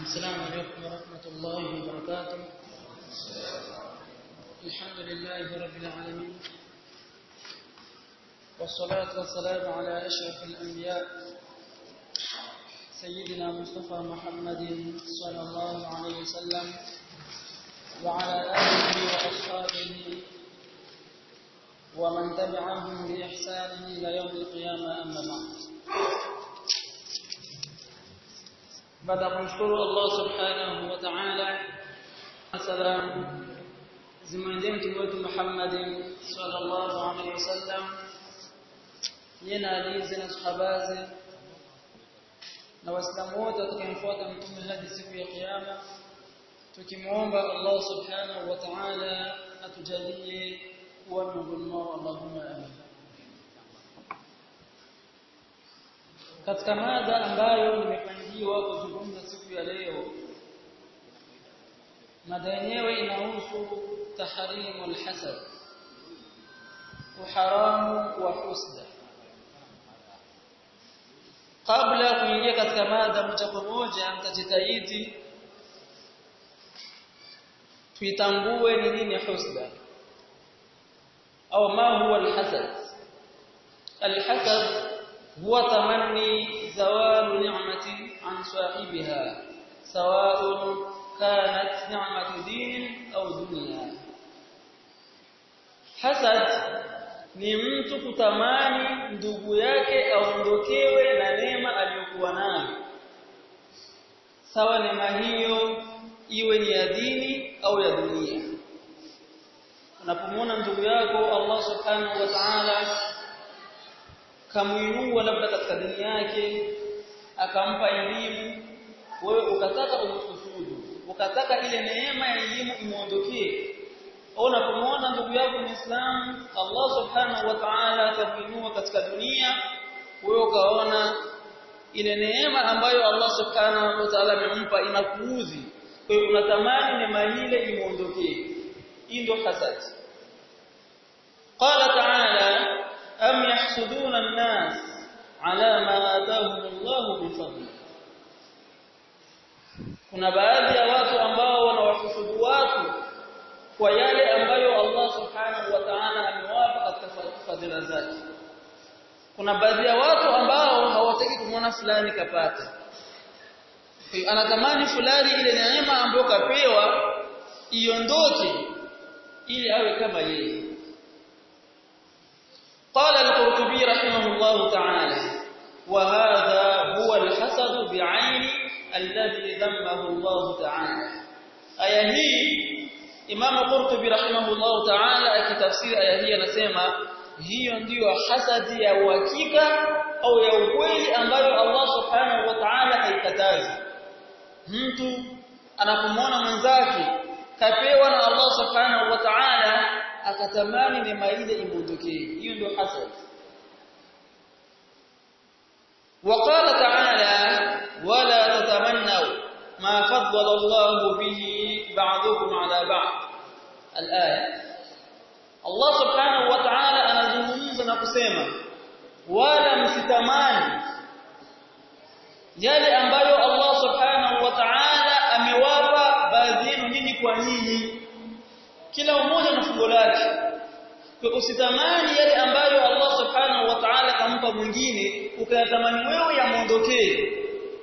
السلام عليكم ورحمة الله وبركاته الحمد لله رب العالمين والصلاة والسلام على أشرف الأنبياء سيدنا مصطفى محمد صلى الله عليه وسلم وعلى آله وأصحابه ومن تبعهم بإحسان إلى يوم القيامة أما بعد baada ya kumshukuru Allah subhanahu wa ta'ala salam zimwendee mtume wetu Muhammad sallallahu alaihi wasallam yeye na alizi na sahabaze na waislamu wote watakayemfuata mtume hadi siku ya kiyama tukimuomba Allah subhanahu wa ta'ala atujalie kuwa miongoni mwao Allahumma amin katika mada ambayo nimepangiwa kuzungumza siku ya leo mada yenyewe inahusu tahrimu alhasad uharamu wa husda kabla ya kuingia katika mada moja kwa moja nitajitahidi tuitambue ni nini husda au ma huwa alhasad alhasad هو تمني زوال نعمة عن صاحبها سواء كانت نعمة دين أو دنيا حسد ni mtu kutamani ndugu yake aondokewe na neema aliyokuwa nayo sawa neema hiyo iwe ni ya dini au ya dunia unapomwona ndugu yako Allah subhanahu wa ta'ala kamuinua labda katika dini yake akampa elimu wewe ukataka umsujudu ukataka ile neema ya elimu imuondokee unapomwona ndugu yako Muislamu Allah subhanahu wa ta'ala akamuinua katika dunia wewe ukaona ile neema ambayo Allah subhanahu wa ta'ala amempa inakuudhi kwa hiyo unatamani neema ile imuondokee hii ndio hasad qala ta'ala أم يحسدون الناس على ما آتاهم الله من فضله kuna baadhi ya watu ambao wanawahusudu watu kwa yale ambayo Allah subhanahu wa ta'ala amewapa katika fadhila zake kuna baadhi ya watu ambao hawataki kumwona fulani kapata anatamani fulani ile neema ambayo kapewa iondoke ili awe kama yeye قال القرطبي رحمه الله تعالى وهذا هو الحسد بعين الذي ذمه الله تعالى aya hii Imam Qurtubi rahimahullah ta'ala akitafsiri aya hii anasema hiyo ndiyo hasadi ya uhakika au ya ukweli ambayo Allah subhanahu wa ta'ala haikatazi mtu anapomwona mwenzake kapewa na Allah subhanahu wa ta'ala akatamani neema ile imondokee hiyo ndio hasad وقال تعالى ولا تتمنوا ما فضل الله به بعضكم على بعض الآية الله سبحانه وتعالى anazungumza na kusema wala msitamani yale ambayo Allah subhanahu wa ta'ala amewapa baadhi yenu nini kwa nyinyi kila mmoja na fungo lake kwa usitamani yale ambayo Allah subhanahu wa ta'ala kampa mwingine ukayatamani wewe yamuondokee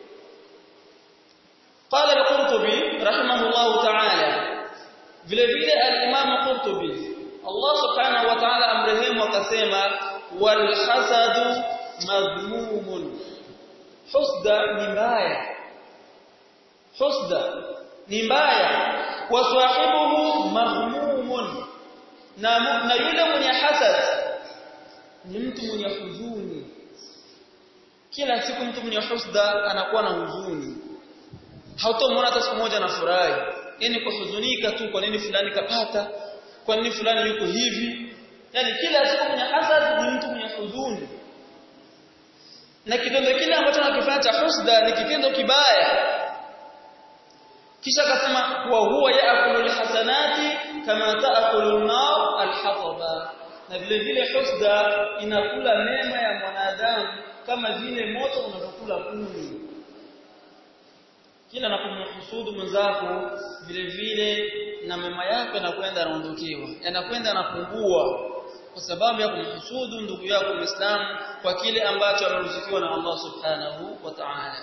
قال القرطبي رحمه الله تعالى vile vile al-Imam Qurtubi Allah subhanahu wa ta'ala amrehemu akasema wal hasadu madhmumun husda ni mbaya husda ni mbaya wa sahibuhu maghmumun na na yule mwenye hasad ni mtu mwenye huzuni kila siku mtu mwenye husda anakuwa na huzuni hautomwona hata siku moja na furahi yani kuhuzunika tu kwa nini fulani kapata kwa nini fulani yuko hivi yani kila siku mwenye hasad ni mtu mwenye huzuni na kitendo kile ambacho anakifanya cha husda ni kitendo kibaya kisha akasema wa huwa yaakulu alhasanati kama taakulu an-nar alhataba na vile vile husda inakula mema ya mwanadamu kama vile moto unavyokula kuni kila unapomhusudu mwenzako vile vile na mema yako yanakwenda yanaondokewa yanakwenda yanapungua kwa sababu ya kumhusudu ndugu yako Muislamu kwa kile ambacho ameruzukiwa na Allah Subhanahu wa Ta'ala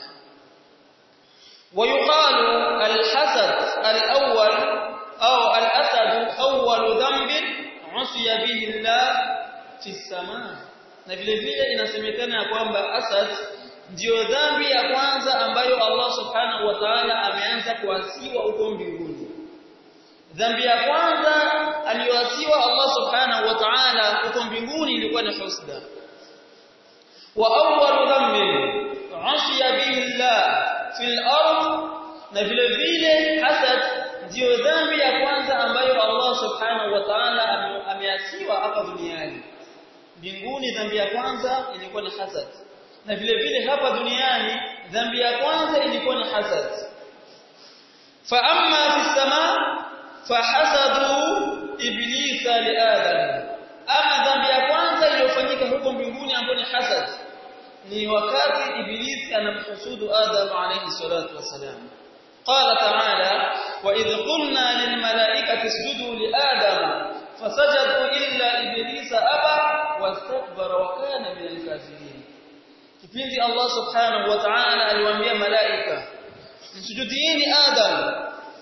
ويقال الحسد الأول أو الأسد أول ذنب عصي به الله في السماء na vile vile inasemekana ya kwamba asad ndiyo dhambi ya kwanza ambayo Allah subhanahu wa ta'ala ameanza kuasiwa huko mbinguni dhambi ya kwanza aliyoasiwa Allah subhanahu wa ta'ala huko mbinguni ilikuwa ni husda wa awwal dhanbin asiya bihi Allah fil ard na vile vile hasad ndiyo dhambi ya kwanza ambayo Allah subhanahu wa ta'ala ameasiwa hapa duniani mbinguni dhambi ya kwanza ilikuwa ni hasad na vile vile hapa duniani dhambi ya kwanza ilikuwa ni hasad fa amma fi sama fahasadu iblisa li adam ama dhambi ya kwanza iliyofanyika huko mbinguni ambayo ni hasad ni wakati ibilisi anamhusudu adam alayhi salatu wasalam قال تعالى وإذ قلنا للملائكة اسجدوا لآدم فسجدوا إلا إبليس أبى واستكبر وكان من الكافرين kipindi Allah subhanahu wa ta'ala aliwaambia malaika msujudieni Adam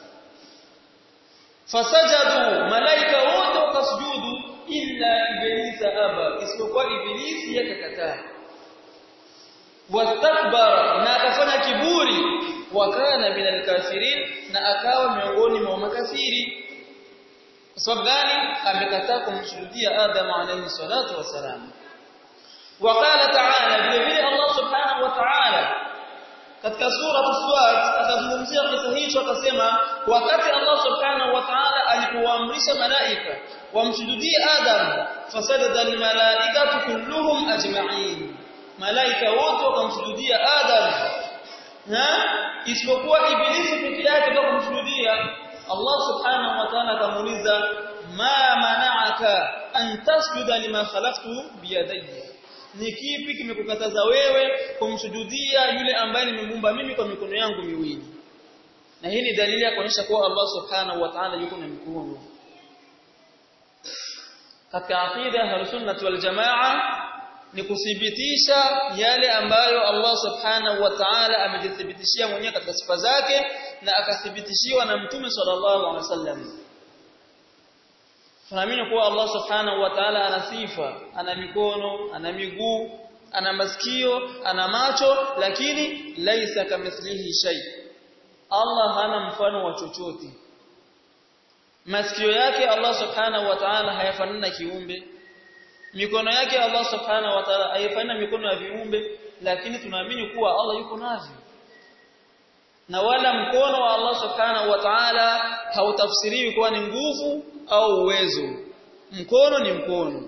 fasajadu malaika wote wakasujudu illa iblisa aba isipokuwa ibilisi yakakataa wastakbara na akafanya kiburi wakana minal kafirin na akawa miongoni mwa makafiri kwa sababu gani amekataa kumshuhudia Adam alayhi salatu wasalam وقال تعالى vile Allah subhanahu wa ta'ala katika sura as-Swat akazungumzia kisa hicho akasema wakati Allah subhanahu wa ta'ala alipoamrisha malaika wamsujudie Adam fasajada al-malaikatu kulluhum ajma'in malaika wote wakamsujudia Adam na isipokuwa ibilisi peke yake ndio kumsujudia Allah subhanahu wa ta'ala akamuuliza ma mana'aka an tasjuda lima khalaqtu biyadayya ni kipi kimekukataza wewe kumsujudia yule ambaye nimemuumba mimi kwa mikono yangu miwili na hii ni dalili ya kuonyesha kuwa Allah subhanahu wa ta'ala yuko na mikono katika aqida ya sunnah wal jamaa ni kuthibitisha yale ambayo Allah subhanahu wa ta'ala amejithibitishia mwenyewe katika sifa zake na akathibitishiwa na mtume sallallahu alaihi wasallam tunaamini kuwa Allah subhanahu wa ta'ala ana sifa ana mikono ana miguu ana masikio ana macho lakini laisa kamithlihi shay Allah hana mfano wa chochote masikio yake Allah subhanahu wa ta'ala hayafanani na kiumbe mikono yake Allah subhanahu wa ta'ala haifanani mikono ya viumbe lakini tunaamini kuwa Allah yuko navyo na wala mkono wa Allah subhanahu wa ta'ala hautafsiriwi kuwa ni nguvu au uwezo mkono ni mkono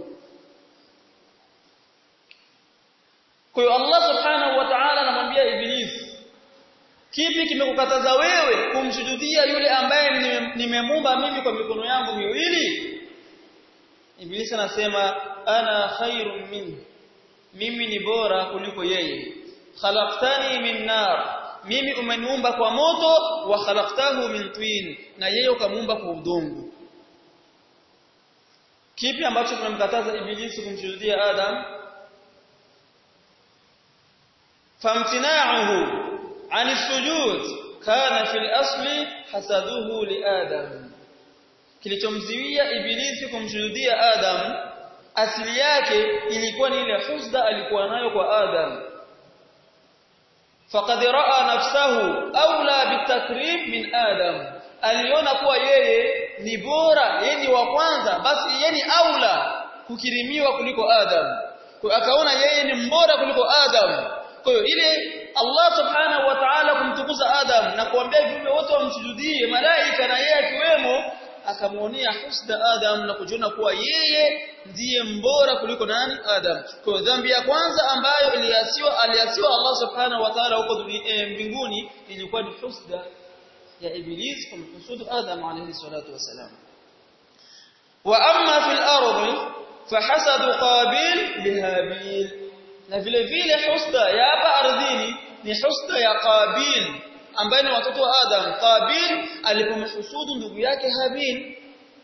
kwa hiyo Allah subhanahu wa ta'ala anamwambia ibilisi kipi kimekukataza wewe kumsujudia yule ambaye nimemumba mimi kwa mikono yangu miwili ibilisi anasema ana khairun min mimi ni bora kuliko yeye khalaqtani min nar mimi umeniumba kwa moto wa khalaqtahu min twin na yeye ukamuumba kwa udongo kipi ambacho tumemkataza ibilisi kumshuhudia adam famtina'uhu 'an as-sujud kana fil asli hasaduhu li adam kilichomziwia ibilisi kumshuhudia adam asili yake ilikuwa ni ile husda alikuwa nayo kwa adam faqad ra'a nafsahu awla bitakrim min adam aliona kuwa yeye ni bora yeye ni wa kwanza basi yeye ni aula kukirimiwa kuliko adam kwa akaona yeye ni mbora kuliko adam kwa hiyo ile Allah subhanahu wa ta'ala kumtukuza adam na kuambia viumbe wote wamsujudie malaika na yeye akiwemo akamuonea husda adam na kujiona kuwa yeye ndiye mbora kuliko nani adam kwa dhambi ya kwanza ambayo iliasiwa aliasiwa Allah subhanahu wa ta'ala huko mbinguni ilikuwa ni husda ya iblis kumhusudu adam alayhi salatu wasalam wa amma fil ardi fahasadu qabil bihabil na vile vile husda ya hapa ardhini ni husda ya qabil ambaye ni watoto wa Adam Qabil alipomhusudu ndugu yake Habil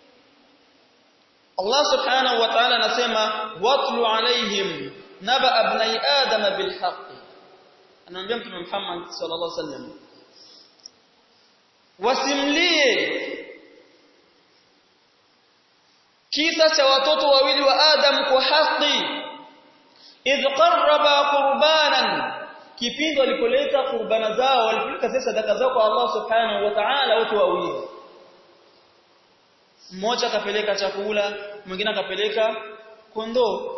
Allah subhanahu wa ta'ala anasema watlu alaihim naba abnai adam bilhaq anaambia mtume Muhammad sallallahu alaihi wasallam wasimlie kisa cha watoto wawili wa Adam kwa haki idh qarraba qurbanan kipindi walipoleta qurbana zao walipeleka zile sadaka zao kwa Allah subhanahu wa ta'ala wote wawili mmoja akapeleka chakula mwingine akapeleka kondoo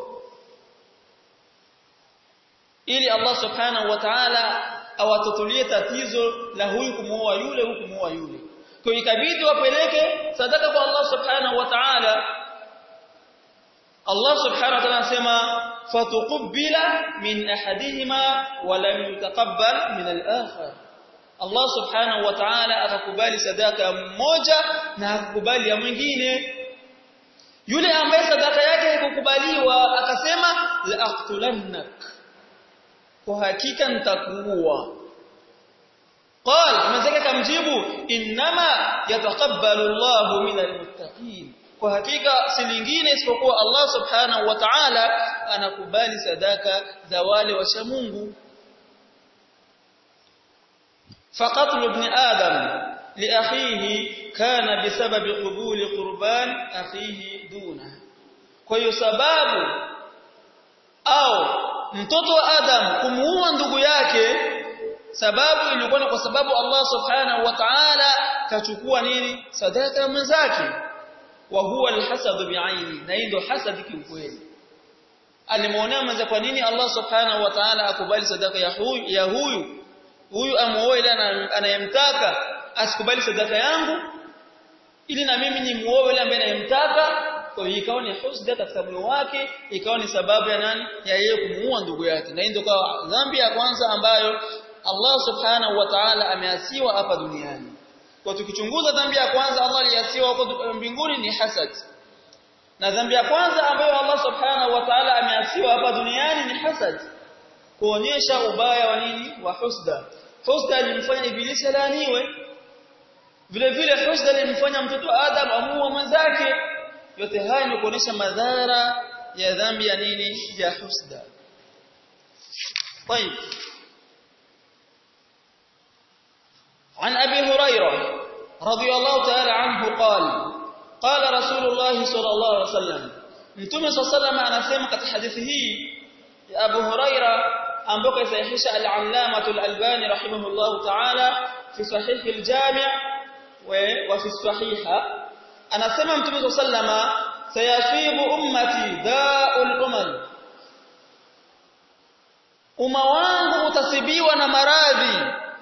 ili Allah subhanahu wa ta'ala awatotulie tatizo la huyu kumuoa yule huyu kumuoa yule kwa ikabidi wapeleke sadaka kwa Allah subhanahu wa ta'ala Allah subhanahu wa ta'ala anasema fatuqbila min ahadihima wa lam yutaqabbal min al-akhar Allah subhanahu wa ta'ala akakubali sadaka mmoja na akakubali ya mwingine yule ambaye sadaka yake haikukubaliwa akasema la aqtulannak kwa hakika nitakuua qal mzee kamjibu inma yataqabbalu Allahu minal muttaqin kwa hakika si lingine isipokuwa Allah subhanahu wa ta'ala anakubali sadaka za wale washa Mungu فقتل ابن آدم لأخيه كان بسبب قبول قربان أخيه دونه kwa sababu au mtoto wa Adam kumuua ndugu yake sababu ilikuwa ni kwa sababu Allah subhanahu wa ta'ala kachukua nini sadaka mwenzake wa huwa alhasad bi'aini na ndio hasad kiukweli alimuonea mwanzo kwa nini Allah subhanahu wa ta'ala akubali sadaka ya huyu ya huyu huyu amuoe ile anayemtaka asikubali sadaka yangu ili na mimi nimuoe yule ambaye anayemtaka kwa hiyo ikawa ni husda katika moyo wake ikawa ni sababu ya nani ya yeye kumuua ndugu yake na ndio kwa dhambi ya kwanza ambayo Allah subhanahu wa ta'ala ameasiwa hapa duniani kwa tukichunguza dhambi ya kwanza Allah aliasiwa huko mbinguni ni hasad na dhambi ya kwanza ambayo Allah subhanahu wa ta'ala ameasiwa hapa duniani ni hasad kuonyesha ubaya wa nini wa husda husda ilimfanya ibilisi laaniwe vile vile husda ilimfanya mtoto Adam amuue mwenzake yote haya ni kuonesha madhara ya dhambi ya nini ya husda طيب عن ابي هريره رضي الله تعالى عنه قال قال رسول الله صلى الله عليه وسلم mtume صلى الله عليه وسلم anasema katika hadithi hii ya Abu Huraira ambako isahihisha al-Allamah al-Albani rahimahullah ta'ala fi sahih al-Jami' wa fi sahiha anasema mtume sallama sayasibu ummati da'ul umam umma wangu utasibiwa na maradhi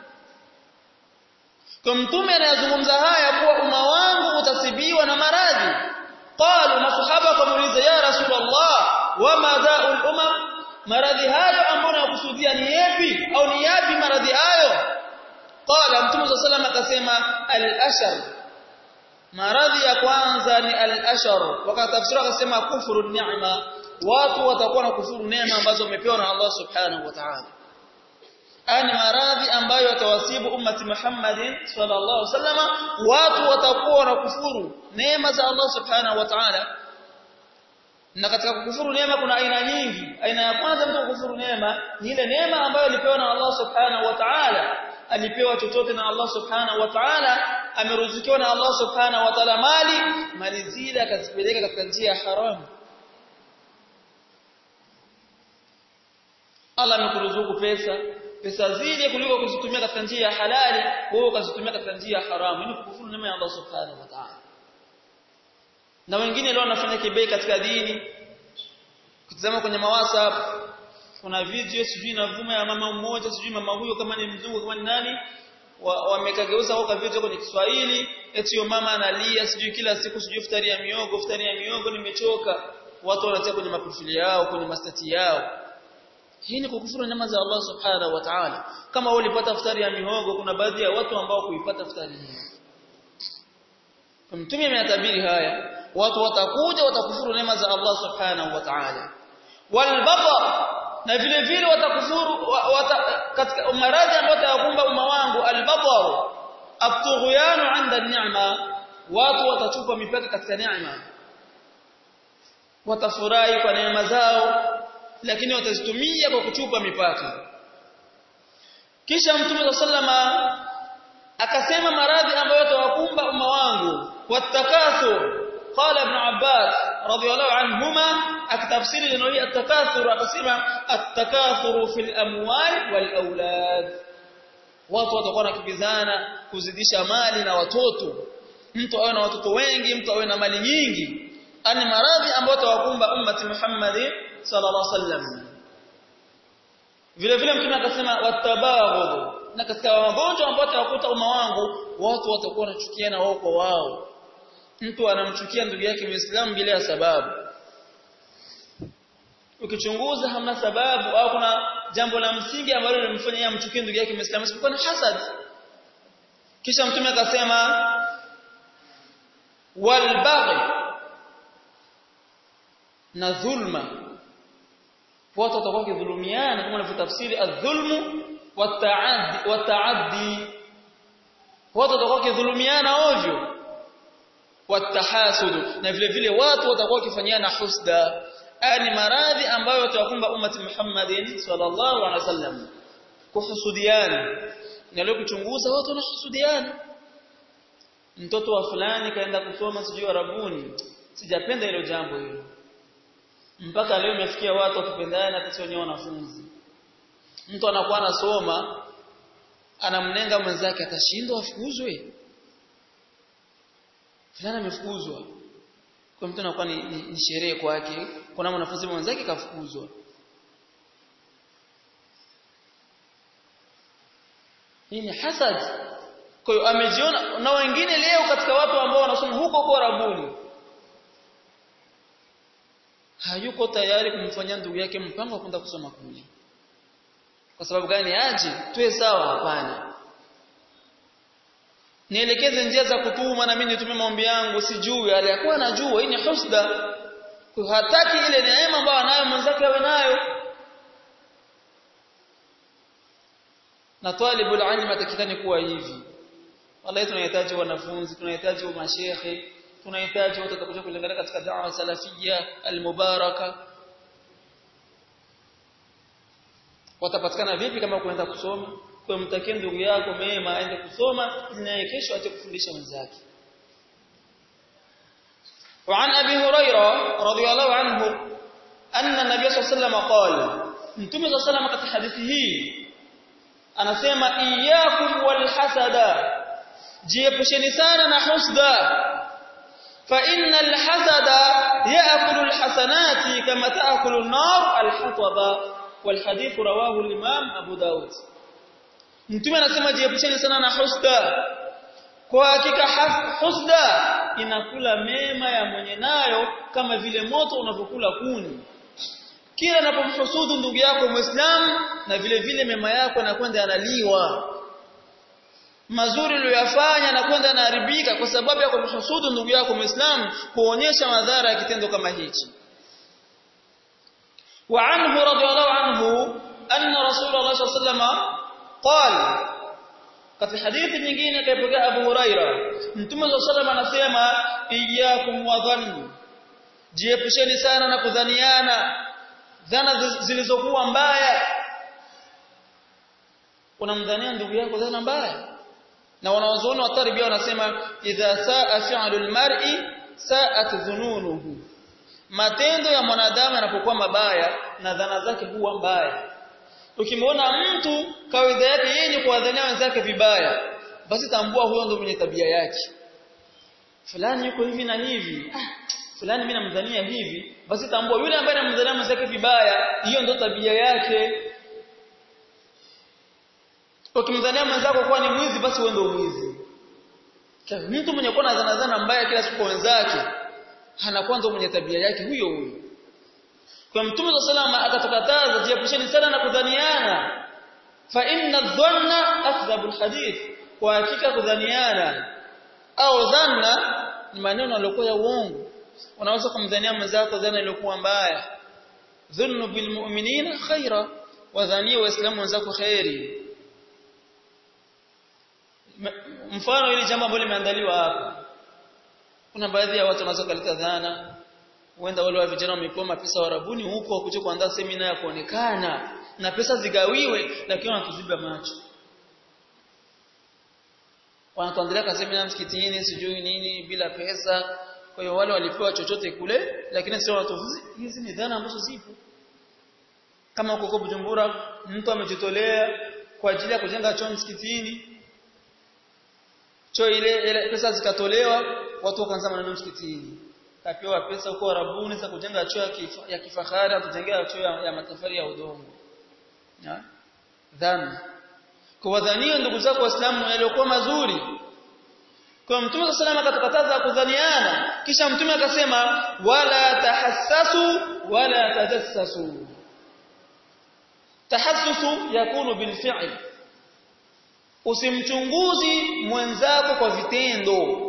kwa mtume anayazungumza haya kuwa umma wangu utasibiwa na maradhi qalu masahaba kamuuliza ya rasulullah wama da'ul umam maradhi hayo ambayo nakusudia ni yapi au ni yapi maradhi hayo qala mtume sallallahu akasema al-ashar maradhi ya kwanza ni al-ashar wakatafsiri akasema kufuru ni'ma watu watakuwa na kufuru neema ambazo wamepewa na Allah subhanahu wa ta'ala ani maradhi ambayo yatawasibu ummati Muhammadin sallallahu alaihi wasallam watu watakuwa na kufuru neema za Allah subhanahu wa ta'ala na katika kukufuru neema kuna aina nyingi aina ya kwanza mtu kukufuru neema ni ile neema ambayo alipewa na Allah subhanahu wa ta'ala alipewa chochote na Allah subhanahu wa ta'ala ameruzikiwa na Allah subhanahu wa ta'ala mali mali zile akazipeleka katika njia ya haramu Allah amekuruzuku pesa pesa zile kuliko kuzitumia katika njia ya halali wewe ukazitumia katika njia ya haramu ni kukufuru neema ya Allah subhanahu wa ta'ala na wengine leo wanafanya kibei katika dini kutazama kwenye mawasap kuna video sijui navuma ya mama mmoja sijui mama huyo kama ni mzungu kama ni nani wamekageuza wa, kwa video kwenye Kiswahili eti yo mama analia sijui kila siku sijui futari ya miogo futari ya miogo nimechoka watu wanatia kwenye maprofili yao kwenye mastati yao hii ni kukufuru neema za Allah subhanahu wa ta'ala kama wewe ulipata futari ya mihogo kuna baadhi ya watu ambao kuipata futari hiyo mtume ameyatabiri haya watu watakuja watakufuru neema za Allah subhanahu wa ta'ala walbatar na vile vile watakufuru wata, katika maradhi ambayo yatakumba umma wangu albatar at-tughyanu 'inda ni'ma watu watachupa mipaka katika neema watafurahi kwa neema zao lakini watazitumia kwa kuchupa mipaka kisha mtume sallama akasema maradhi ambayo yatawakumba umma wangu watakathur qala ibn abbas radiyallahu anhuma akitafsiri neno hili atakathur akasema atakathur fil amwal wal aulad watu watakuwa nakibizana kuzidisha mali na watoto mtu awe na watoto wengi mtu awe na mali nyingi ani maradhi ambayo tawakumba ummati Muhammad sallallahu alaihi wasallam vile vile mtume akasema watabaghud na katika magonjwa ambayo tawakuta umma wangu watu watakuwa wanachukiana wao kwa wao mtu anamchukia ndugu yake muislamu bila ya sababu ukichunguza hamna sababu au kuna jambo la msingi ambalo linamfanya yeye amchukie ndugu yake muislamu isipokuwa ni hasad kisha mtume akasema walbaghi na dhulma watu watakuwa kidhulumiana kama wanavyotafsiri adh-dhulmu wat-ta'addi wat-ta'addi watu watakuwa kidhulumiana ovyo wat-tahasud na vile vile watu watakuwa kifanyana husda ani maradhi ambayo watawakumba ummati Muhammadin sallallahu alaihi wasallam kuhusudiana na leo kuchunguza watu wanahusudiana mtoto wa fulani kaenda kusoma sijui Arabuni sijapenda hilo jambo hilo mpaka leo imefikia watu wakipendana hata sio wenyewe wanafunzi mtu anakuwa anasoma anamnenga mwenzake atashindwa afukuzwe fulani amefukuzwa kwa mtu anakuwa ni, ni, ni sherehe kwake kuna mwanafunzi mwenzake kafukuzwa hii ni hasad kwa hiyo amejiona na wengine leo katika watu ambao wanasoma huko kwa Arabuni hayuko tayari kumfanyia ndugu yake mpango wa kwenda kusoma kule kwa sababu gani aje tuwe sawa hapana nielekeze njia za kutuma na mimi nitume maombi yangu sijui aliyakuwa anajua hii ni husda kwa hataki ile neema ambayo anayo mwenzake awe nayo na talibul ilm atakikani kuwa hivi wallahi tunahitaji wanafunzi tunahitaji mashehe tunahitaji watu watakaokuja kulingana katika da'wa salafia almubaraka watapatikana vipi kama kuenda kusoma kwa mtakie ndugu yako mema aende kusoma na kesho aje kufundisha wenzake وعن ابي هريره رضي الله عنه ان النبي صلى الله عليه وسلم قال متى صلى الله عليه وسلم katika hadithi hii anasema iyyakum walhasada jiepusheni sana na husda فإن الحسد يأكل الحسنات كما تأكل النار الحطب والحديث رواه الإمام أبو داود mtume anasema jiepusheni sana na husda kwa hakika husda inakula mema ya mwenye nayo kama vile moto unavyokula kuni kila unapomhusudu ndugu yako muislamu na vile vile mema yako yanakwenda yanaliwa mazuri uliyofanya na kwenda naharibika kwa sababu ya kumhusudu ndugu yako muislamu kuonyesha madhara ya kitendo kama hichi wa anhu radiyallahu anhu anna rasulullah sallallahu alayhi wasallam qala katika hadithi nyingine kaipokea Abu Huraira mtume sallallahu anasema iyyakum wa dhanni jiepusheni sana na kudhaniana dhana zilizokuwa mbaya unamdhania ndugu yako dhana mbaya na wanawazuoni wa tarbia wanasema idha saa fi'lul mar'i sa'at dhununuhu matendo ya mwanadamu yanapokuwa mabaya na dhana zake huwa mbaya ukimwona mtu kawaida yake yeye ni kuwadhania wenzake vibaya basi tambua huyo ndo mwenye tabia yake fulani yuko hivi na hivi ah, fulani mimi namdhania hivi basi tambua yule ambaye anamdhania mwenzake vibaya hiyo ndo tabia yake ukimdhania mwenzako kuwa ni mwizi basi wewe ndio mwizi mtu mwenye kuwa na zana zana mbaya kila siku wenzake anakuwa ndio mwenye tabia yake huyo huyo kwa mtume wa salama akatukataza jiepusheni sana na kudhaniana fa inna dhanna akdhabu alhadith kwa hakika kudhaniana au dhanna ni maneno yaliokuwa ya uongo unaweza kumdhania mwenzako dhana iliyokuwa mbaya dhunnu bilmu'minina khaira wadhania waislamu wenzako khairi mfano ili jambo ambalo limeandaliwa hapa kuna baadhi ya watu wanaweza kuleta dhana huenda wale wa vijana wamepewa mapesa warabuni huko wakuje kuandaa semina ya kuonekana na pesa zigawiwe lakini wanatuziba macho wanatuandalia kwa semina msikitini sijui nini bila pesa kwa hiyo wale walipewa chochote kule lakini sio watu hizi ni dhana ambazo zipo kama huko Bujumbura mtu amejitolea kwa ajili ya kujenga choo msikitini choo ile, ile pesa zikatolewa watu wakaanza maneno msikitini kapewa pesa huko Arabuni za kujenga choo ya, kifa, ya kifahari atujengea choo ya, ya matafari ya udongo ya dhana kwa wadhania ndugu zako waislamu yaliokuwa mazuri kwa mtume sallallahu akatukataza kudhaniana kisha mtume akasema wala tahassasu wala tajassasu tahassusu yakunu bilfi'l usimchunguzi mwenzako kwa vitendo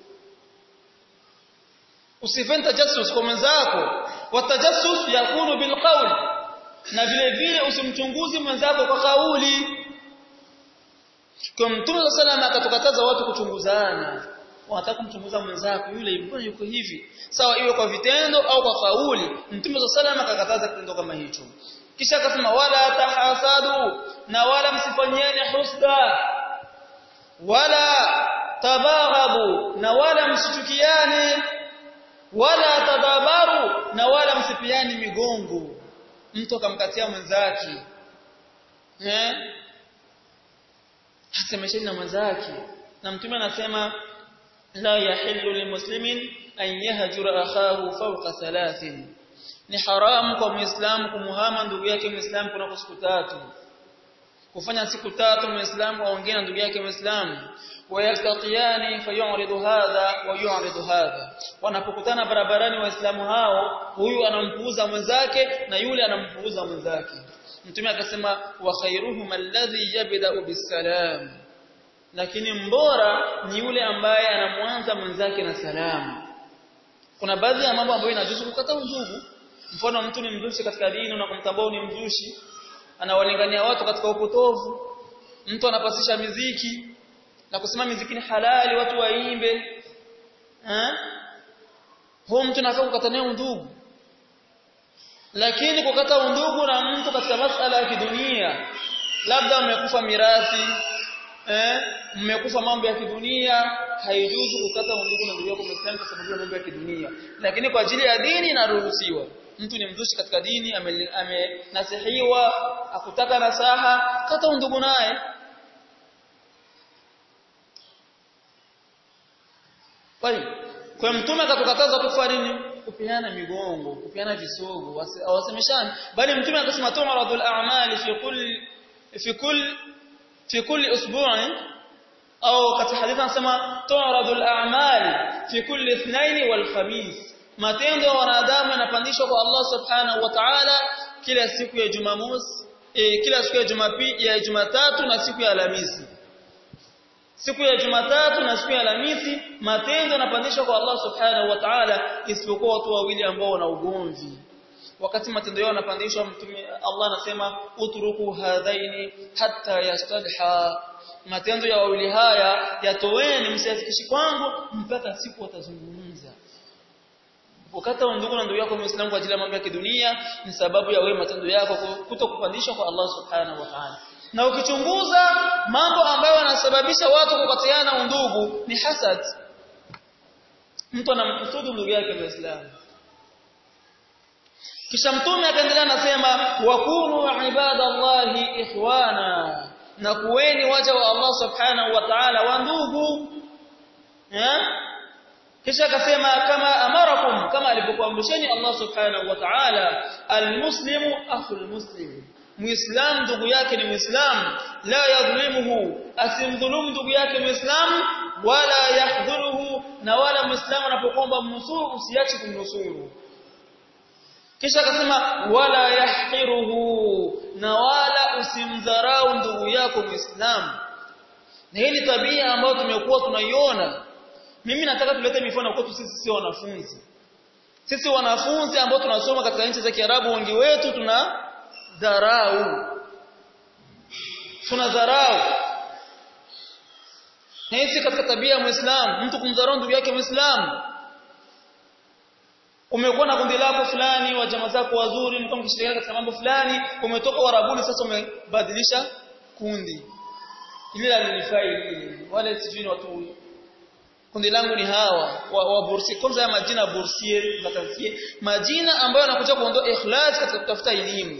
usifanye tajassus kwa mwenzako watajassus yakunu bilqawl na vile vile usimchunguzi mwenzako kwa kauli kwa mtume sallallahu akatukataza watu kuchunguzana wanataka kumchunguza mwenzako yule mbona yuko hivi sawa iwe kwa vitendo au kwa kauli mtume sallallahu akakataza kitendo kama hicho kisha akasema wala tahasadu na wala msifanyiane husda wala tabaghabu na wala msichukiane wala tadabaru na wala msipiani migongo mtu akamkatia mwenzake eh hasemesheni na mwenzake na mtume anasema la yahillu limuslimin an yahjura akhahu fawqa thalathin ni haramu kwa muislamu kumuhama ndugu yake muislamu kuna siku tatu kufanya siku tatu muislamu aongee na ndugu yake muislamu wayaltaqiyani fayuridu hadha wa yuridu hadha wanapokutana barabarani waislamu hao huyu anampuuza mwenzake na yule anampuuza mwenzake mtume akasema wa khairuhum alladhi yabda'u bisalam lakini mbora ni yule ambaye anamwanza mwenzake na salamu kuna baadhi ya mambo ambayo inajuzu kukata undugu mfano mtu ni mzushi katika dini na kumtambua ni mzushi anawalingania watu katika upotovu mtu anapasisha miziki na kusema miziki ni halali watu waimbe eh huyo mtu anafaa kukata naye undugu lakini kukata undugu na mtu katika masala ya kidunia labda mmekufa mirathi eh mmekufa mambo ya kidunia haijuzu kukata undugu na ndugu yako Muislamu kwa sababu ya mambo ya kidunia lakini kwa ajili ya dini inaruhusiwa mtu ni mzushi katika dini amenasihiwa akutaka nasaha kata undugu naye kwa mtume akatukataza kufanya nini kupiana migongo kupiana visogo awasemeshani bali mtume akasema tu'radul a'mali fi kulli fi kulli fi kulli usbu'in au katika hadithi anasema tu'radul a'mali fi kulli ithnain wal khamis matendo ya wanadamu yanapandishwa kwa Allah subhanahu wa ta'ala kila siku ya Jumamosi eh, kila siku ya Jumapili ya Jumatatu na siku ya Alhamisi siku ya Jumatatu na siku ya Alhamisi matendo yanapandishwa kwa Allah subhanahu wa ta'ala isipokuwa watu wawili ambao wana ugomvi wakati matendo yao yanapandishwa mtume Allah anasema utruku hadhaini hatta yastadha matendo ya wawili haya yatoweni msiyafikishi kwangu mpaka siku watazungumza ukata ndugu na ndugu yako muislamu kwa ajili ya mambo ya kidunia ni sababu ya wewe matendo yako kutokupandishwa kwa Allah subhanahu wa ta'ala na ukichunguza mambo ambayo yanasababisha watu kukatiana undugu ni hasad mtu anamkusudu ndugu yake muislamu kisha mtume akaendelea anasema wakunu ibadallahi ikhwana na kuweni waja wa Allah subhanahu wa ta'ala wa ndugu eh kisha akasema kama amarakum kama alivyokuamrisheni Allah subhanahu wa ta'ala almuslimu akhul muslim muislam ndugu yake ni muislam la yadhlimuhu asimdhulumu ndugu yake muislam wala yahdhuruhu na wala muislam anapokuomba mnusuru usiache kumnusuru kisha akasema wala yahqiruhu na wala usimdharau ndugu yako muislam na hii ni tabia ambayo tumekuwa tunaiona mimi nataka tulete mifano kwetu sisi sio wanafunzi sisi wanafunzi ambao tunasoma katika nchi za Kiarabu wengi wetu tuna dharau tuna dharau na hii katika tabia ya Muislamu mtu kumdharau ndugu yake Muislamu umekuwa na kundi lako fulani wa jamaa zako wazuri mko mkishirikiana katika mambo fulani umetoka warabuni sasa umebadilisha kundi ile la nilifai ile wale sijui watu kundi langu ni hawa wa, wa bursi kwanza ya majina bursier vakansie majina ambayo yanakuja kuondoa ikhlas katika kutafuta elimu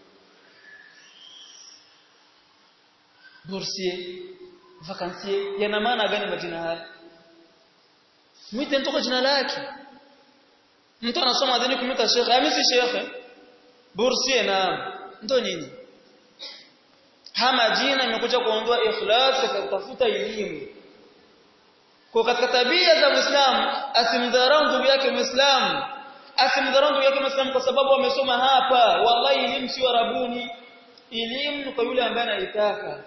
bursier vakansie yana maana gani majina haya mwite mtu kwa jina lake mtu anasoma dini kumita shekhe mimi si shekhe bursier na ndo nini hama jina imekuja kuondoa ikhlas katika kutafuta elimu kwa katika tabia za Muislamu asimdharau ndugu yake Muislamu asimdharau ndugu yake Muislamu kwa sababu amesoma hapa wallahi elimu si warabuni elimu kwa yule ambaye anaitaka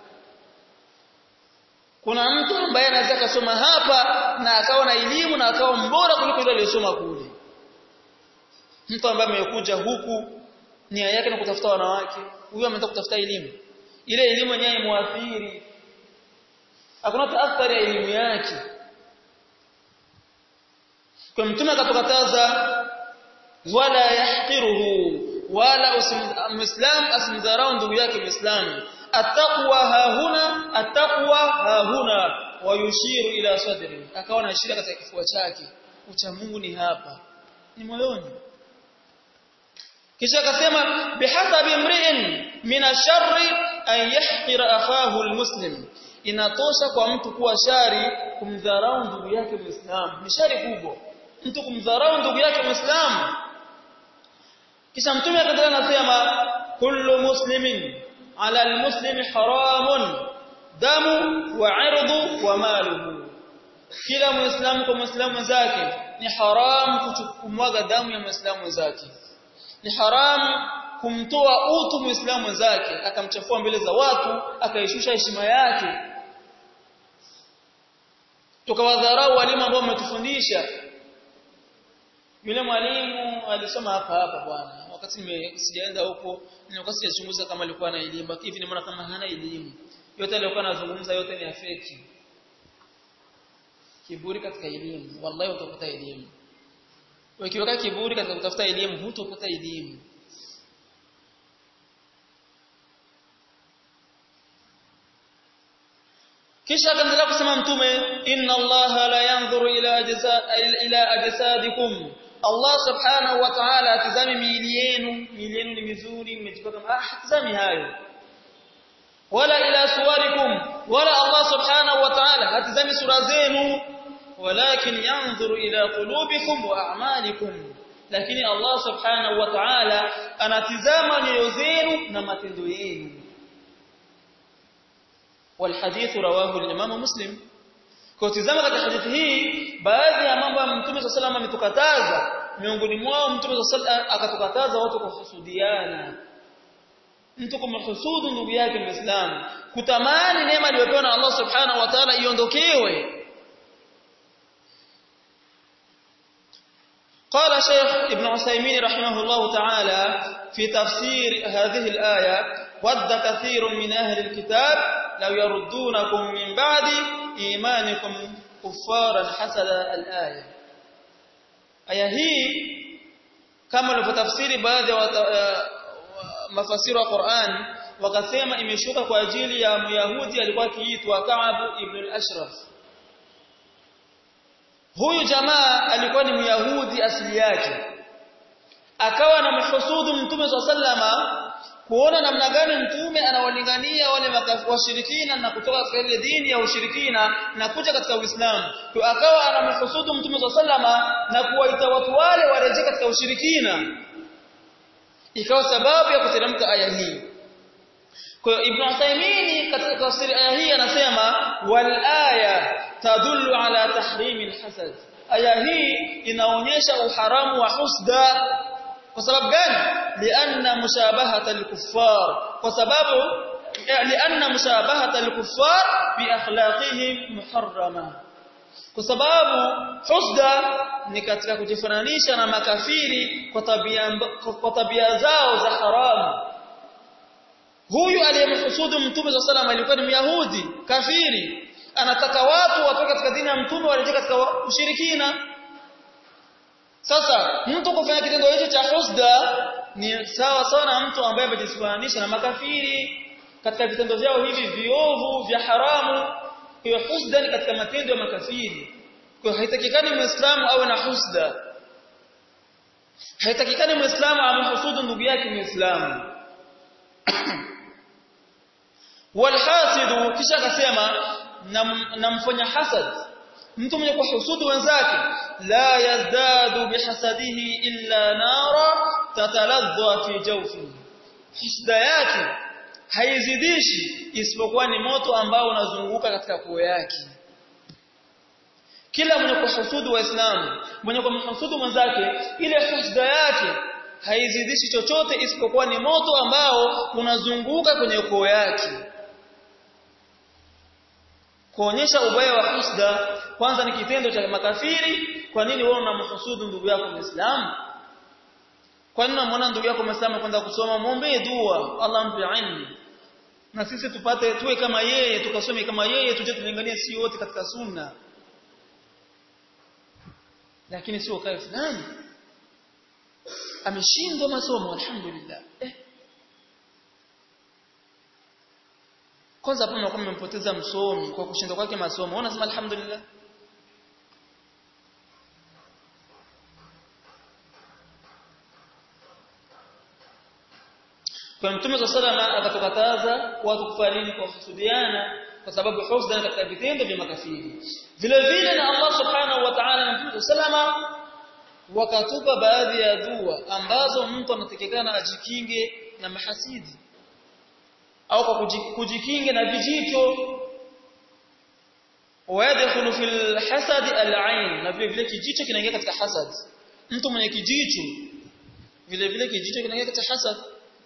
kuna mtu ambaye anaweza kusoma hapa na akawa na elimu na akawa mbora kuliko yule aliyesoma kule mtu ambaye amekuja huku nia yake na kutafuta wanawake huyo ameenda kutafuta elimu ile elimu yenyewe imuathiri hakuna taathari ya elimu yake kwa mtume akatukataza wala yahqiruhu wala muislam asimdharau ndugu yake muislamu attaqwa hahuna attaqwa hahuna wayushiru ila sadri akawa na ishara katika kifua chake ucha Mungu ni hapa ni moyoni kisha akasema bihasabi imri'in min asharri an yahqira akhahu almuslim inatosha kwa mtu kuwa shari kumdharau ndugu yake muislamu ni shari kubwa mtu kumdharau ndugu yake muislamu kisha mtume akaendelea anasema kullu muslimin ala almuslimi haramun damu wa irdu wa maluhu kila muislamu kwa muislamu mwenzake ni haram kumwaga damu ya muislamu mwenzake ni haram kumtoa utu muislamu mwenzake akamchafua mbele za watu akaishusha heshima yake tukawadharau walimu ambao wametufundisha yule mwalimu alisoma hapa hapa bwana wakati nime sijaenda huko nilikuwa sijachunguza kama alikuwa na elimu lakini hivi nimeona kama hana elimu yote aliyokuwa anazungumza yote ni afeki kiburi katika elimu wallahi utapata elimu ukiweka kiburi katika kutafuta elimu hutopata elimu kisha akaendelea kusema mtume inna allaha la yanzuru ila ila ajsadikum Allah subhanahu wa ta'ala atazami miili yenu miili yenu ni mizuri mmejipaka ah hatazami hayo wala ila suwarikum wala Allah subhanahu wa ta'ala hatazami sura zenu walakin yanzuru ila qulubikum wa a'malikum lakini Allah subhanahu wa ta'ala anatizama nyoyo zenu na matendo yenu والحديث رواه الامام مسلم kwa tizama katika hadithi hii baadhi ya mambo ya Mtume صلى الله ametukataza miongoni mwao Mtume صلى akatukataza watu kuhusudiana mtu kumhusudu ndugu yake Muislamu kutamani neema aliyopewa na Allah Subhanahu wa Ta'ala iondokewe قال شيخ ابن عثيمين رحمه الله تعالى في تفسير هذه الآية ود كثير من أهل الكتاب لو يردونكم من بعد إيمانكم كفارا حسد الآية aya hii kama walivyotafsiri baadhi ya mafasiri wa Qur'an wakasema imeshuka kwa ajili ya Myahudi alikuwa akiitwa Ka'ab ibn al-Ashraf huyu jamaa alikuwa ni Myahudi asili yake akawa na mhusudu mtume sallama kuona namna gani mtume anawalingania wale washirikina na kutoka katika ile dini ya ushirikina na kuja katika Uislamu. Kwa akawa anamhusudu mtume sallama na kuwaita watu wale warejee katika ushirikina. Ikawa sababu ya kuteremka aya hii. Kwa hiyo Ibn Uthaymeen katika tafsiri aya hii anasema wal aya tadullu ala tahrimi al-hasad. Aya hii inaonyesha uharamu wa husda kwa sababu gani lianna mushabahata al-kuffar kwa sababu lianna mushabahata al-kuffar bi akhlaqihim muharrama kwa sababu husda ni katika kujifananisha na makafiri kwa tabia kwa tabia zao za haramu huyu aliyemhusudu mtume صلى الله عليه alikuwa ni myahudi kafiri anataka watu watoke katika dini ya mtume warejee katika ushirikina sasa mtu kufanya kitendo hicho cha husda ni sawa sawa na mtu ambaye amejisifananisha na makafiri katika vitendo vyao hivi viovu vya haramu hiyo husda ni katika matendo ya makafiri kwa haitakikani muislamu awe na husda haitakikani muislamu amhusudu ndugu yake muislamu walhasidu kisha akasema namfanya hasad mtu mwenye kuhusudu wenzake la yazdadu bihasadihi illa nara tataladha fi jawfi husda yake haizidishi isipokuwa ni moto ambao unazunguka katika koo yake kila mwenye kuhusudu waislamu mwenye kumhusudu mwenzake ile husda yake haizidishi chochote isipokuwa ni moto ambao unazunguka kwenye koo yake kuonyesha ubaya wa husda kwanza ni kitendo cha makafiri kwa nini wewe unamhusudu ndugu yako muislamu kwa nini unamwona ndugu yako muislamu kwenda kusoma muombe dua Allah ampe ilmu na sisi tupate tuwe kama yeye tukasome kama yeye tuje tulinganie si wote katika sunna lakini sio kae fulani ameshindwa masomo alhamdulillah eh. kwanza hapo mnakuwa mmempoteza msomi kwa kushindwa kwake masomo unasema alhamdulillah kwa mtume wa sallama akatukataza watu kufariki kwa kusudiana kwa sababu husda katika vitendo vya makafiri vile vile na Allah subhanahu wa ta'ala na mtume sallama wakatupa baadhi ya dua ambazo mtu anatekekana ajikinge na mahasidi au kwa kujikinge na vijito wayadkhulu fil hasad al-ain na vile vile kijicho kinaingia katika hasad mtu mwenye kijicho vile vile kijicho kinaingia katika hasad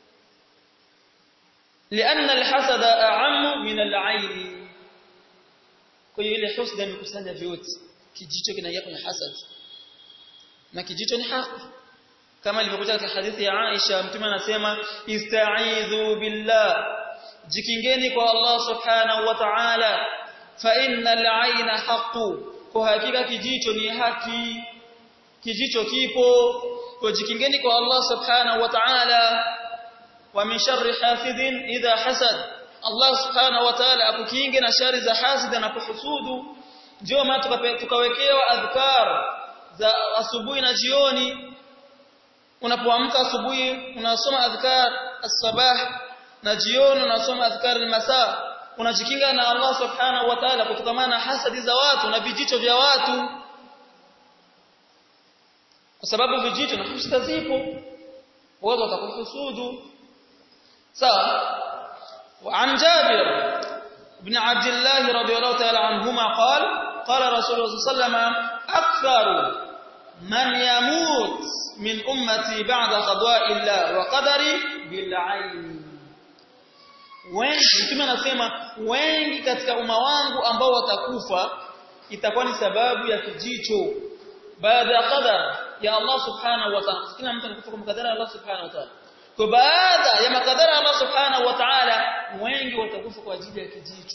لأن الحسد أعم من العين kwa hiyo ile husda imekusanya vyote kijicho kinaingia kwenye hasad na kijicho ni haki kama ilivyokuja katika hadithi ya Aisha mtume anasema ista'idhu billah jikingeni kwa Allah subhanahu wa ta'ala fa innal ayna haqqu kwa hakika kijicho ni haki kijicho kipo kwa jikingeni kwa Allah subhanahu wa ta'ala wa min sharri hasidin idha hasad Allah subhanahu wa ta'ala akukinge na shari za hasidi anapohusudu ndio maana tukawekewa adhkar za asubuhi na jioni unapoamka asubuhi unasoma adhkar as-sabah na jioni unasoma adhkar al-masa unajikinga na Allah subhanahu wa ta'ala kutokana na hasadi za watu na vijicho vya watu kwa sababu vijicho na husda zipo watu watakuhusudu sawa وعن جابر بن عبد الله رضي الله تعالى عنهما قال قال رسول الله صلى الله عليه وسلم أكثر من يموت من أمتي بعد قضاء الله وقدري بالعين wengi mtume anasema wengi katika umma wangu ambao watakufa itakuwa ni sababu ya kijicho baada ya qadar ya Allah subhanahu wa ta'ala kila mtu anakufa kwa makadara ya Allah subhanahu wa ta'ala kwa baada ya makadara ya Allah subhanahu wa ta'ala wengi watakufa kwa ajili ya kijicho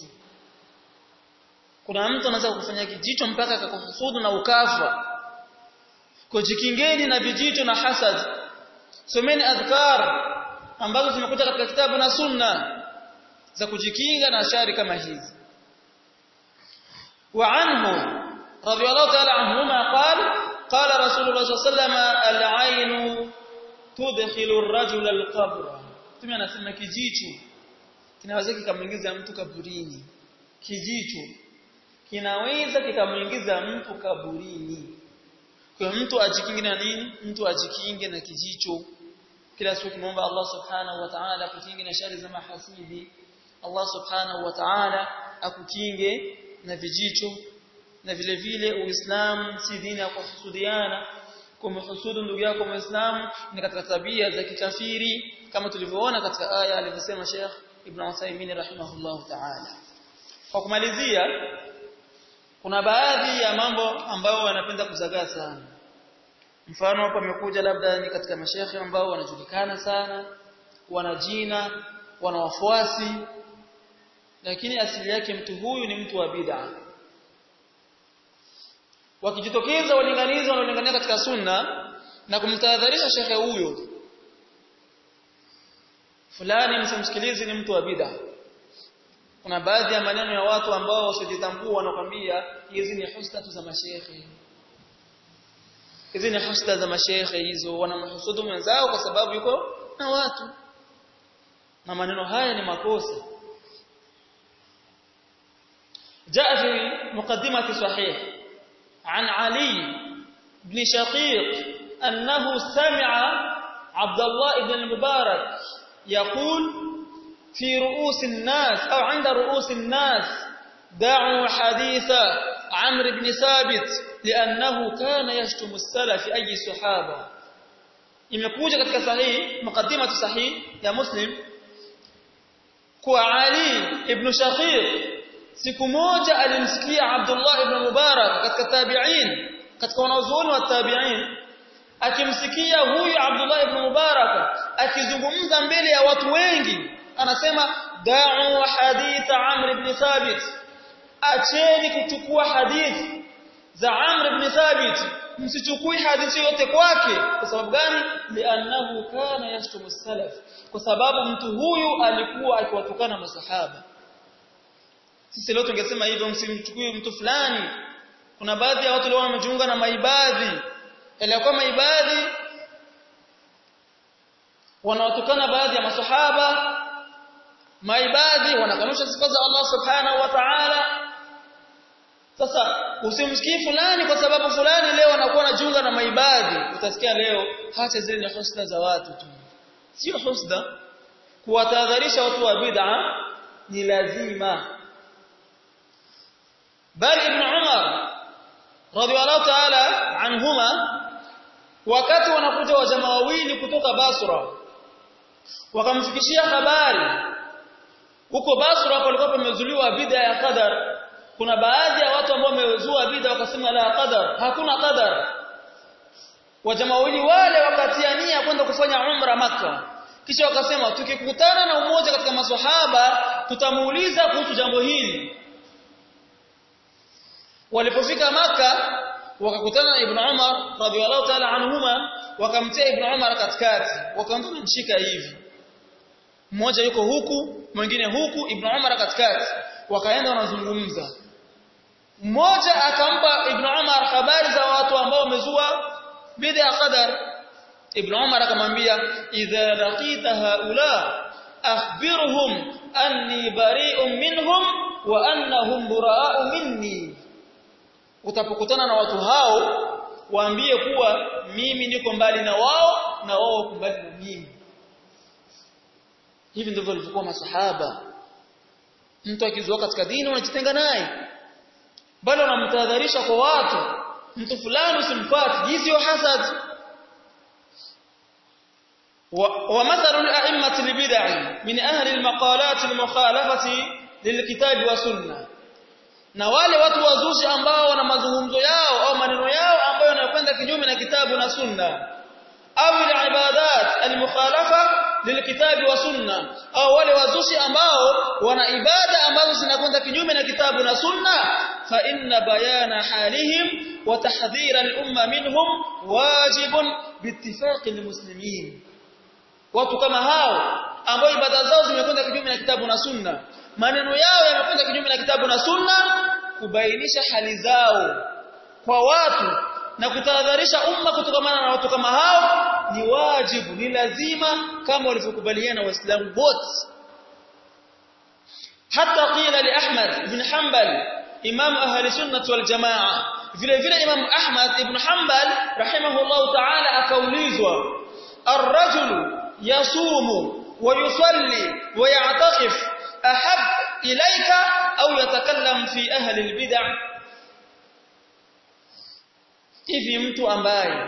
kuna mtu anaweza kufanya kijicho mpaka akakuhusudu na ukafa kujikingeni na vijicho na hasad someni adhkar ambazo zimekuja katika kitabu na sunna za kujikinga na shari kama hizi wa anhu radiyallahu ta'ala anhuma qala qala rasulullah sallallahu alayhi wasallam al-ayn tudkhilu ar-rajula al-qabra tume anasema kijicho kinaweza kikamuingiza mtu kaburini kijicho kinaweza kikamuingiza mtu kaburini kwa mtu ajikinge na nini mtu ajikinge na kijicho kila siku kimomba Allah subhanahu wa ta'ala kukinge na shari za mahasidi Allah subhanahu wa ta'ala akukinge na vijicho na vile vile uislamu si dini ya kuhusudiana kumhusudu ndugu yako muislamu ni katika tabia za kikafiri kama tulivyoona katika aya alivyosema Sheikh Ibn Uthaymeen rahimahullah ta'ala kwa kumalizia kuna baadhi ya mambo ambayo wanapenda kuzagaa sana mfano hapa amekuja labda ni katika mashekhe ambao wanajulikana sana wana jina wana wafuasi lakini asili yake mtu huyu ni mtu wa bid'a wakijitokeza walinganizi wanaolingania katika sunna na kumtahadharisha shekhe huyo fulani msimsikilize ni mtu wa bid'a kuna baadhi ya maneno ya watu ambao wasijitambua wanakwambia hizi ni husda za mashekhe hizi ni husda za mashekhe hizo wanamhusudu mwenzao kwa sababu yuko na watu na maneno haya ni makosa جاء في مقدمة صحيح عن علي بن شقيق أنه سمع عبد الله بن المبارك يقول في رؤوس الناس أو عند رؤوس الناس دعوا حديث عمرو بن ثابت لأنه كان يشتم السلف أي صحابة imekuja katika sahihi mukaddimatu sahih ya muslim kwa Ali ibn Shaqiq siku moja alimsikia Abdullah ibn Mubarak katika tabi'in katika wanazuoni wa tabi'in akimsikia huyu Abdullah ibn Mubarak akizungumza mbele ya watu wengi anasema da'u hadith Amr ibn Thabit acheni kuchukua hadithi za Amr ibn Thabit msichukui hadithi yote kwake kwa sababu gani li'annahu kana yashtumu salaf kwa sababu mtu huyu alikuwa akiwatukana masahaba sisi leo tungesema hivyo msimchukue mtu fulani kuna baadhi ya watu leo wamejiunga na maibadhi ilikuwa maibadhi wanawatukana baadhi ya masahaba maibadhi wanakanusha sifa za Allah subhanahu wa ta'ala sasa usimsikii fulani kwa sababu fulani leo anakuwa anajiunga na maibadhi utasikia leo hata zile ni husda za watu tu sio husda kuwatahadharisha watu wa bid'a ni lazima bali ibn Umar radhiallahu ta'ala anhuma wakati wanakuja wajamaa wawili kutoka Basra wakamfikishia habari huko Basra palikuwa pamezuliwa bid'a ya qadar kuna baadhi ya watu ambao wamezua bid'a wakasema la qadar hakuna qadar wajamaa wawili wale wakatiania kwenda kufanya umra maka kisha wakasema tukikutana na umoja katika maswahaba tutamuuliza kuhusu jambo hili walipofika maka wakakutana na ibn Umar radhiallahu ta'ala anhuma wakamtia ibn Umar katikati wakampa mshika hivi mmoja yuko huku mwingine huku ibn Umar katikati wakaenda wanazungumza mmoja akampa ibn Umar habari za watu ambao wamezua bid'a qadar ibn Umar akamwambia idha laqita haula akhbirhum anni bari'un minhum wa annahum bura'u minni utapokutana na watu hao waambie kuwa mimi niko mbali na wao na wao wako mbali na mimi hivi ndivyo walivyokuwa masahaba mtu akizua katika dini unajitenga naye bali unamtahadharisha kwa watu mtu fulani usimfuate hii sio hasad ومثل الأئمة البدع من أهل المقالات المخالفة للكتاب والسنة na wale watu wazushi ambao wana mazungumzo yao au maneno yao ambayo yanakwenda kinyume na kitabu na sunna au ibadat almukhalafa lilkitabi wa sunna au wale wazushi ambao wana ibada ambazo zinakwenda kinyume na kitabu na sunna fa inna bayana halihim wa tahdhira al-umma minhum wajibun biittifaqi almuslimin watu kama hao ambao ibada zao zimekwenda kinyume na kitabu na sunna maneno yao yamekwenda kinyume na kitabu na sunna kubainisha hali zao kwa watu na kutahadharisha umma kutokamana na watu kama hao ni wajibu ni lazima kama walivyokubaliana waislamu wote hata qila li Ahmad ibn Hanbal imam ahli sunnah wal jamaa vile vile imam Ahmad ibn Hanbal rahimahullah ta'ala akaulizwa ar-rajulu yasumu wa yusalli wa ya'takif ahab ilaika au yatakallam fi ahli albid'ah hivi mtu ambaye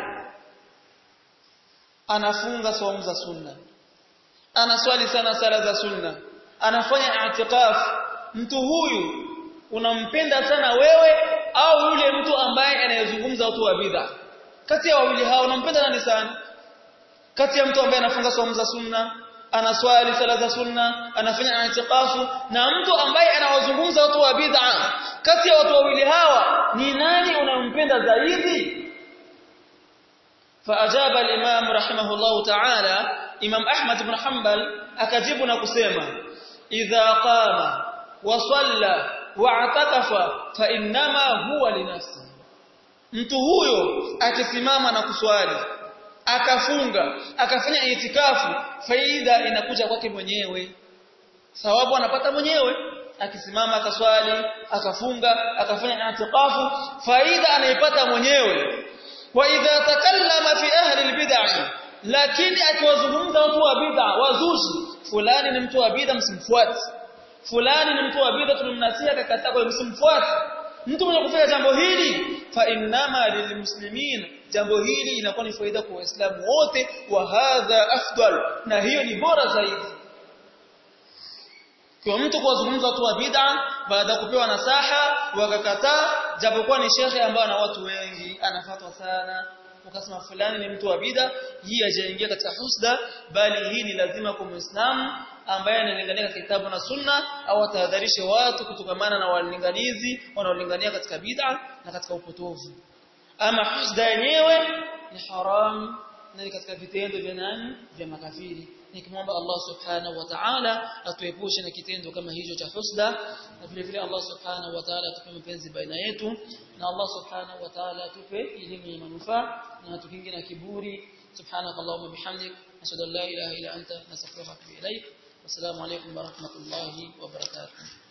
anafunga saumu za sunna anaswali sana sala za sunna anafanya i'tikaf mtu huyu unampenda sana wewe au yule mtu ambaye anayezungumza watu wa bid'a kati ya wawili hao unampenda nani sana kati ya mtu ambaye anafunga saumu za sunna anaswali sala za sunna anafanya itikafu na mtu ambaye anawazungumza watu wa bid'a kati ya watu wawili hawa ni nani unampenda zaidi فاجاب الامام رحمه الله تعالى امام احمد بن حنبل akajibu na kusema idha qama wa salla wa atakafa fa innama huwa linafsi mtu huyo akisimama na kuswali akafunga akafanya itikafu faida inakuja kwake mwenyewe sawabu anapata mwenyewe akisimama akaswali akafunga akafanya itikafu faida anaipata mwenyewe wa idha takallama fi ahli albid'ah lakini akiwazungumza watu wa bid'a wazushi fulani ni mtu wa bid'a msimfuate fulani ni mtu wa bid'a tunamnasia akakataa kwa msimfuate mtu mwenye kufanya jambo hili fa innama lilmuslimin jambo hili inakuwa ni faida kwa waislamu wote wa hadha afdal na hiyo ni bora zaidi kwa mtu kuwazungumza watu wa bid'a baada ya kupewa nasaha wakakataa japokuwa ni shekhe ambaye ana watu wengi anafatwa sana ukasema fulani ni mtu wa bid'a hii hajaingia katika husda bali hii ni lazima kwa muislamu ambaye analingania kitabu na sunna au atahadharishe watu kutokamana na walinganizi wanaolingania katika bid'a na katika upotovu ama husda yenyewe ni haram na ni katika vitendo vya nani vya makafiri nikimwomba Allah subhanahu wa ta'ala atuepushe na kitendo kama hicho cha husda na vile vile Allah subhanahu wa ta'ala atupe mapenzi baina yetu na Allah subhanahu wa ta'ala atupe elimu ya manufaa na atukinge na kiburi subhanaka allahumma bihamdik ashhadu an la ilaha illa anta nastaghfiruka wa atubu ilaik wassalamu alaykum wa rahmatullahi wa barakatuh